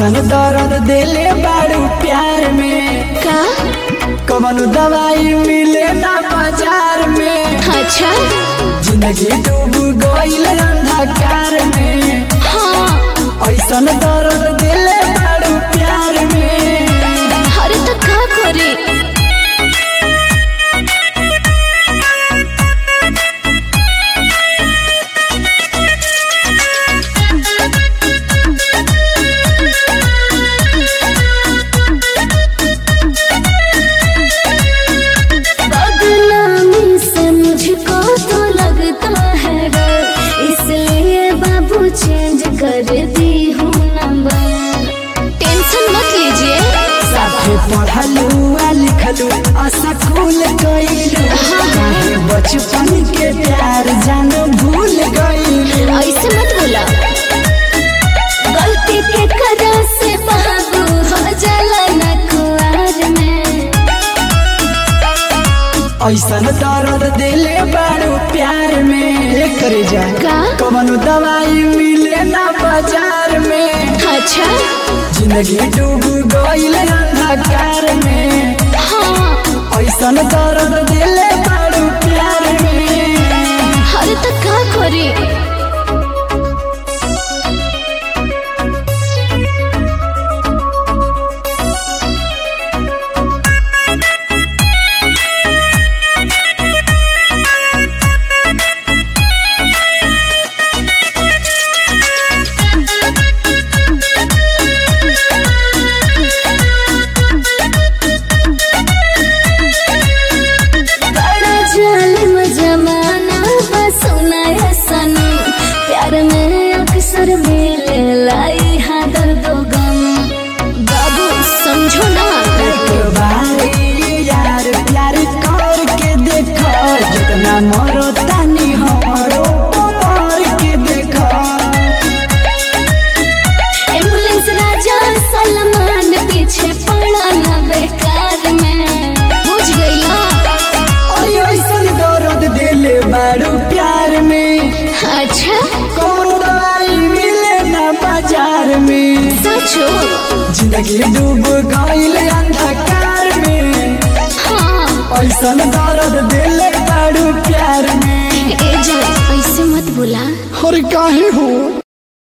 ऐसन दर्द देले बारू प्यार में का कवन दवाई मिले ना बाजार में अच्छा जिंदगी डूब गईल अंधकार में हाँ ऐसन दर्द देले बारू प्यार में अरे तो का करे बदनामी से मुझको तो लगता है डर इसलिए बाबू चेंज कर दी हूँ नंबर टेंशन मत लीजिए साथे पढ़लू आ लिखलू आ स्कूल गईलू काहे बचपन के प्यार जान भूल गईलू ऐसे मत बोला गलती के कदा से बाबू हो जाला न कुआर में ऐसन दर्द दिले बारू प्यार में करे जा का? कवन दवाई मिले ना बाजार में अच्छा जिंदगी डूब गईल अंधकार में हाँ ऐसन दर्द दिले बारू प्यार में अरे तो का करी बड़ा जालिम जमाना बस सुनाया सनम प्यार में अक्सर मिले लाई हाँ दर्द गम बाबू समझो ना एक बारी यार प्यार करके देखो जितना मरो तानी हमरो मार के देखो एम्बुलेंस राजा सलमान पीछे पड़ा ना बेकार में बुझ गई ना ओए ऐसन दर्द दिले बारू प्यार में अच्छा कौन दवाई मिले ना बाजार में सचो जिंदगी डूब गईल अंधकार में हाँ ऐसन दर्द दिले बारू प्यार में ए जा ऐसे मत बोला और काहे हो